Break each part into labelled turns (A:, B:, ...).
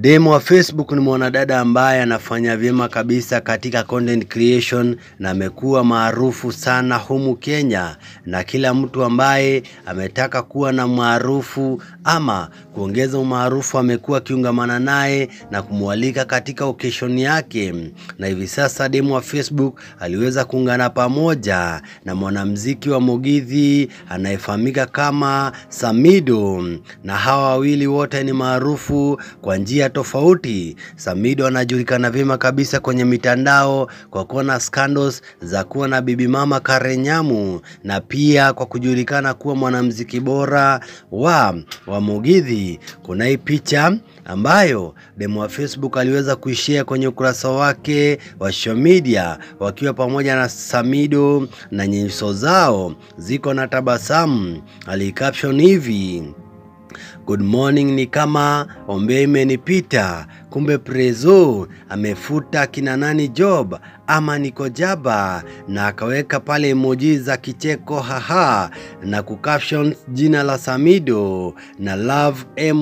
A: Demo wa Facebook ni mwanadada ambaye anafanya vyema kabisa katika content creation na amekuwa maarufu sana humu Kenya, na kila mtu ambaye ametaka kuwa na maarufu ama kuongeza umaarufu amekuwa akiungamana naye na kumwalika katika occasion yake. Na hivi sasa demo wa Facebook aliweza kuungana pamoja na mwanamuziki wa Mugithi anayefahamika kama Samido, na hawa wawili wote ni maarufu kwa njia tofauti. Samido anajulikana vyema kabisa kwenye mitandao kwa kuwa na scandals za kuwa na bibi mama Karen Nyamu na pia kwa kujulikana kuwa mwanamuziki bora wa wa Mugithi. Kuna hii picha ambayo demo wa Facebook aliweza kuishare kwenye ukurasa wake wa social media wakiwa pamoja na Samido na nyuso zao ziko na tabasamu. Alicaption hivi Good morning ni kama ombe imenipita, kumbe Prezo amefuta kina nani job ama niko jaba, na akaweka pale emoji za kicheko haha, na kucaption jina la Samido na love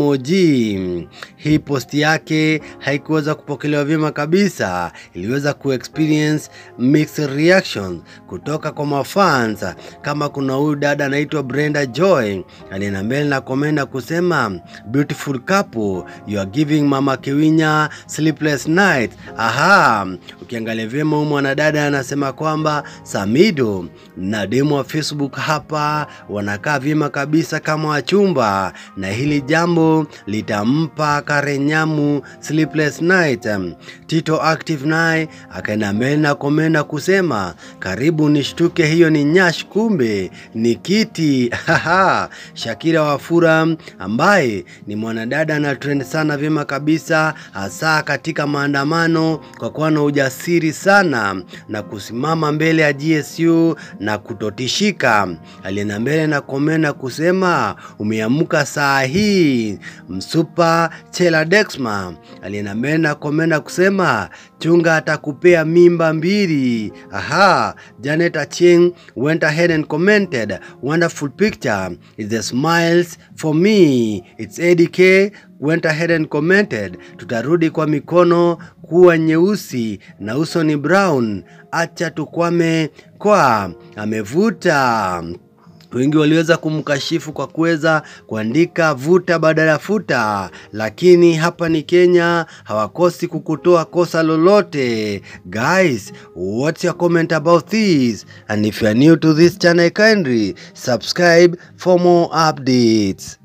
A: emoji. Hii post yake haikuweza kupokelewa vyema kabisa, iliweza kuexperience mixed reactions kutoka kwa mafans, kama kuna huyu dada anaitwa Brenda Joy alienda mbele na komenda kusema beautiful couple you are giving mama Kiwinya sleepless night. Aha, ukiangalia vyema huyu mwanadada anasema kwamba Samido na demo wa Facebook hapa wanakaa vyema kabisa kama wachumba, na hili jambo litampa Karen Nyamu sleepless night. Tito Active naye akaenda mbele na komenda kusema karibu nishtuke, hiyo ni nyash, kumbe ni kiti. Haha, Shakira Wafura ambaye ni mwanadada ana trend sana vyema kabisa, hasa katika maandamano kwa kuwa na ujasiri sana na kusimama mbele ya GSU na kutotishika. Alienda mbele na komena kusema umeamka saa hii. Msupa Chela Dexma alienda mbele na komena kusema chunga atakupea mimba mbili. Aha, Janet Acheng went ahead and commented wonderful picture is the smiles for me. It's ADK went ahead and commented tutarudi kwa mikono kuwa nyeusi na uso ni brown, acha tukwame kwa amevuta wengi waliweza kumkashifu kwa kuweza kuandika vuta badala ya futa, lakini hapa ni Kenya, hawakosi kukutoa kosa lolote. Guys, what's your comment about this? And if you are new to this channel, kindly subscribe for more updates.